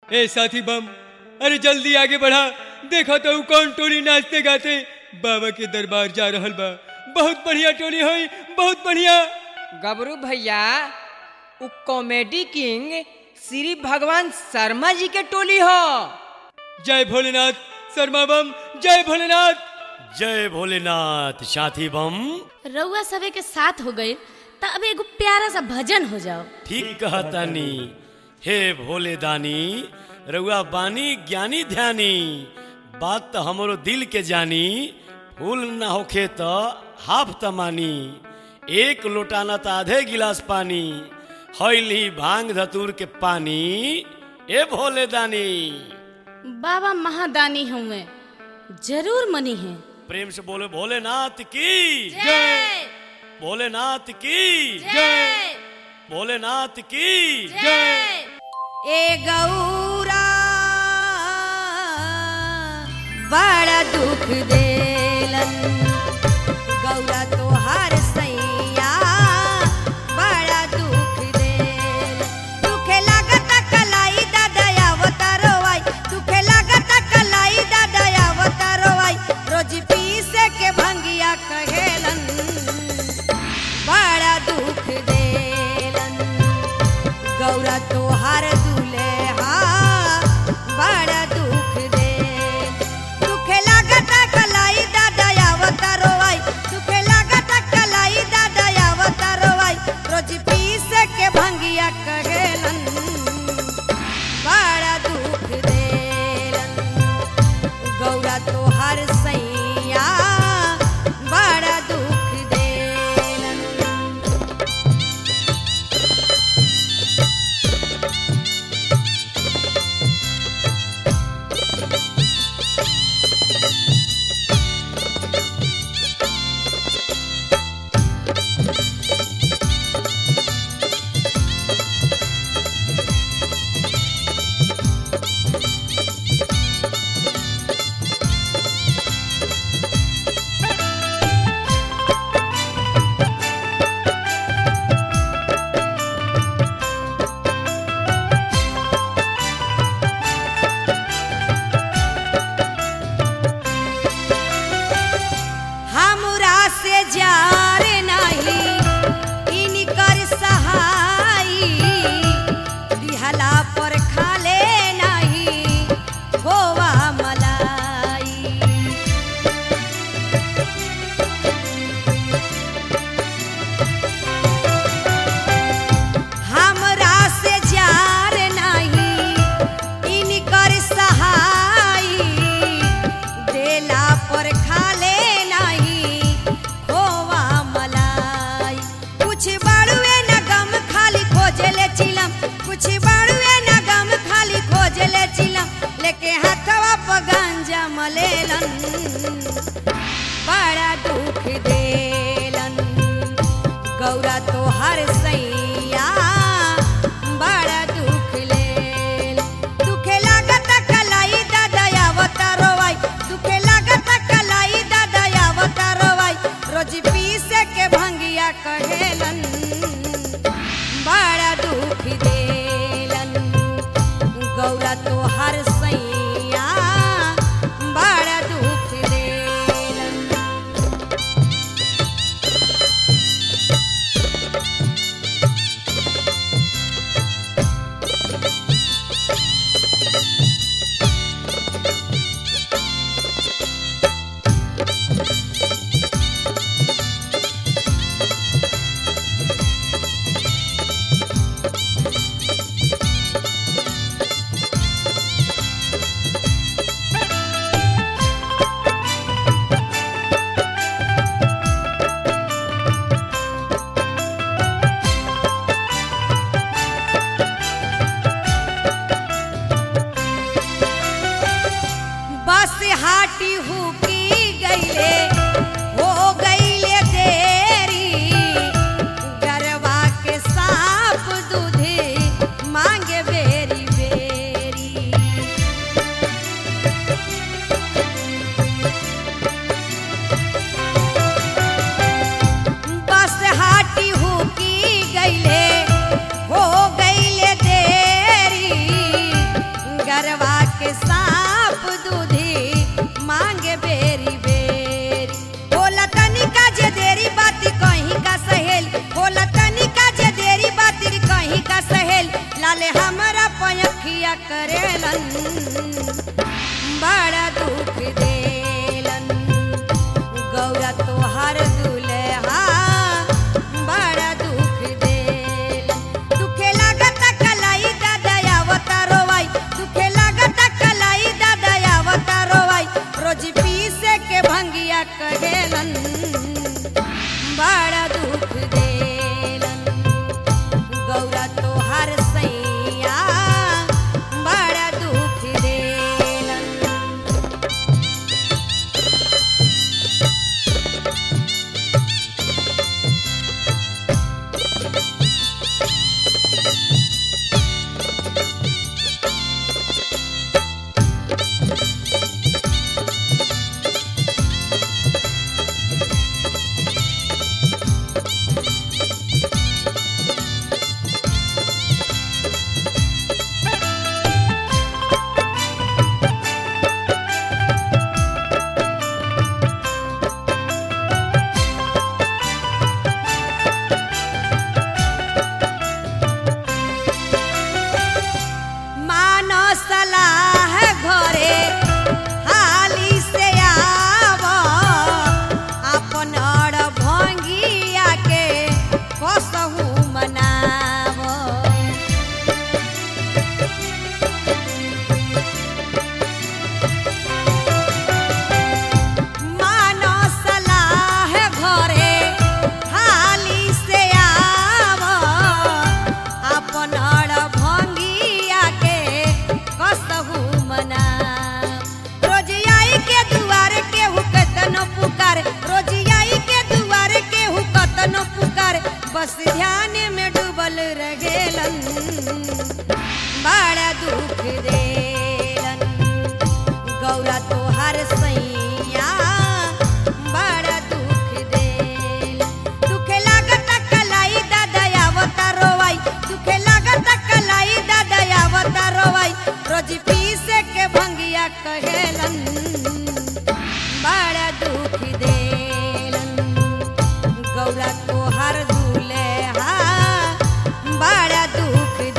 ए साथी बम अरे जल्दी आगे बढ़ा देखा तो उ कौन टोली नाचते गाते बाबा के दरबार जा रहल बा बहुत बढ़िया टोली होई बहुत बढ़िया गबरू भैया उ कॉमेडी किंग श्री भगवान शर्मा जी के टोली हो जय भोलेनाथ शर्मा बम जय भोलेनाथ जय भोलेनाथ साथी बम रउआ सबे के साथ हो गए त अब एगो प्यारा सा भजन हो जाओ ठीक कहतानी हे भोले दानी रउआ बानी ज्ञानी ध्यानी बात तो हमरो दिल के जानी फूल ना होखे तो हाफ तमानी एक लोटाना तो आधे गिलास पानी हईली भांग धतूर के पानी ए भोले दानी बाबा महादानी हुए जरूर मनी है प्रेम से बोले भोलेनाथ की जय भोलेनाथ की जय भोलेनाथ की जय ए गौरा बड़ा दुख देलन गौरा तोहार सैया बड़ा दुख देल दुखे लागत कलाई दादा अवतारोवाई दुखे लागत कलाई दादा अवतारोवाई रोज पीसे के भंगिया कहेलन बड़ा दुख देलन गौरा तोहार दुल्हा बड़ा दुख दे दुखे लागत कलाई दादा आवत घरवा के सांप दूधी मांगे बेरी बेरी होला तनिका जे देरी बाती कहीं का सहेल होला तनिका जे देरी बाती कहीं का सहेल लाले हमरा पयखिया करेलन बड़ा दुख देलन गौरा तोहार दुल्हा बड़ा दुख देलन दुखे लागत कलाई दादा आवता रोवाई दुखे लागत कलाई दादा आवता रोवाई रोज पीसे के भंगिया कहेलन बड़ा दुख देलन गौरा तोहार सैया बड़ा दुख देलन मानो सलाह घरे हाली से आव अपन अड़ भंगिया के कसहू मनाव मानो सलाह घरे हाली से आव अपन अड़ भंगिया के कसहू मना रोज आई के दुआर के हुकतनो पुकार रोज आई के दुआर के हुकतनो पुकार बस ध्यान में डूबल रहेलन बड़ा दुख देलन गौरा तोहार सैया बड़ा दुख देल दुखे लागत कलाई दादा आवता रोवाई दुखे लागत कलाई दादा आवता रोवाई रोज पीसे के भंगिया कहेलन बड़ा दुख देलन गौरा तोहार दुल्हा बड़ा दुख